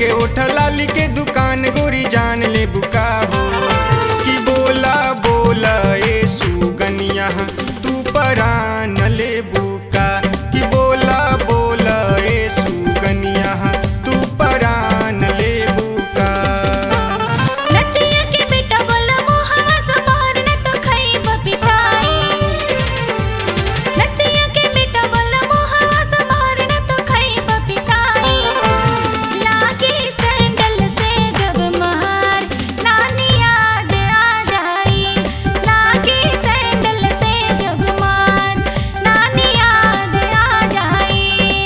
के ओठ लाली के दुकान गोरी जान ले बुका हो कि बोला बोला ए सुगनिया तू परान ले बुका कि बोला बोला ए सुगनिया तू परान ले बुका नदिया के बेटा बोला मोहवा समार न तो खइब पिटाई नदिया के बेटा बोला मोहवा समार न तो खइब पिटाई लागी सैंडल से जब मार नानी याद आ जाई लागी सैंडल से जब मार नानी याद आ जाई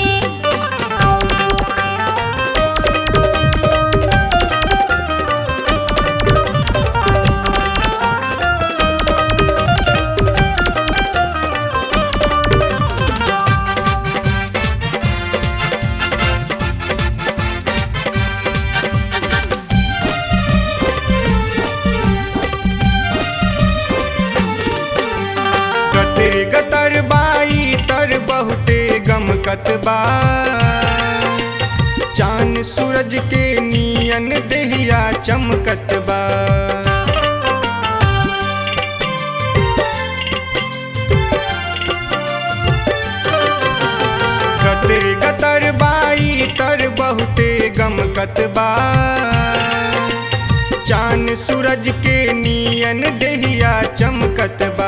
गतर गतर बाई तर बहुते गमकत बा चांद सूरज के नियन देहिया चमकत बा गतर गतर बाई तर बहुते गमकत बा चांद सूरज के नियन देहिया चमकत बा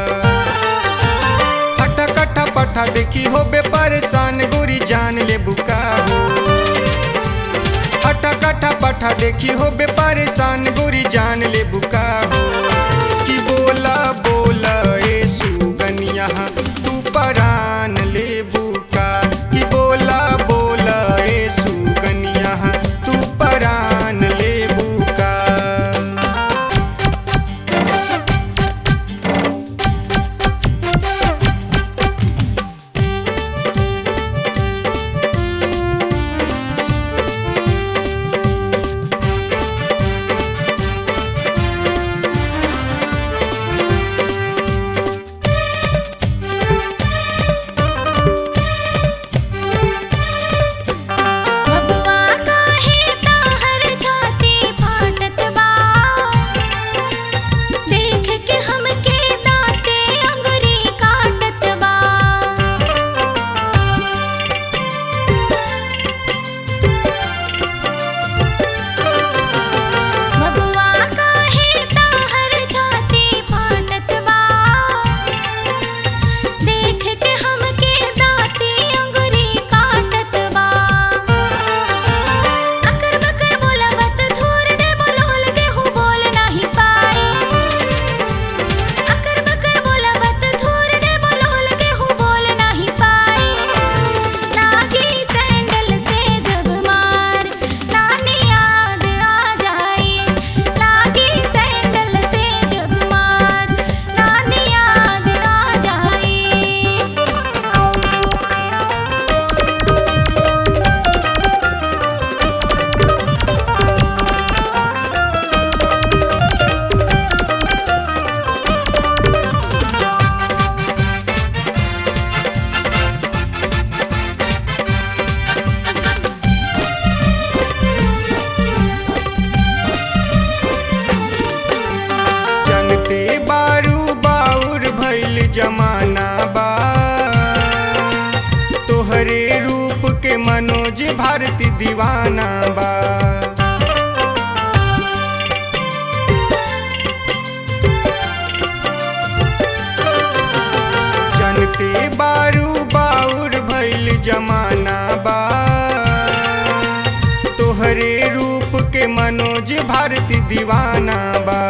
हटा कटा पठा देखी हो बे परेशान गोरी जान ले बुका हो हटा कटा पठा देखी हो बे परेशान गोरी जान ले बुका हो कि बोला बोला ए सुगनिया तू परान ले बुका कि बोला बोला ए सुगनिया तू परान ले बुका बबुआ काहे ताहर छाती फाटत बा देख के हमके दांते अंगुरी काटत बा बबुआ काहे ताहर छाती फाटत बा देख के हमके दांती अंगुरी काटत बा अकर बकर बोला मत धूर दे बोलोल के हूँ बोल नहीं पाई अकर बकर बोला मत धूर दे बोलोल के हूँ बोल नहीं पाई लागी सैंडल से जब मार नानी याद आ जाई लागी सैंडल से जब मार नानी याद आ जाई जनते बारू बाउर भइल जमाना बा तोहरे रूप के मनोज भारती दीवाना बा जनते बारू बाउर भइल जमाना बा तोहरे रूप के मनोज भारती दीवाना बा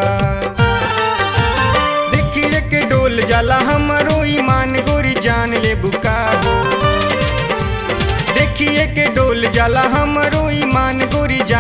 देखिए के डोल जाला हमरो ईमान गोरी जान ले बुका हो देखिए के डोल जाला हमरो ईमान गोरी जान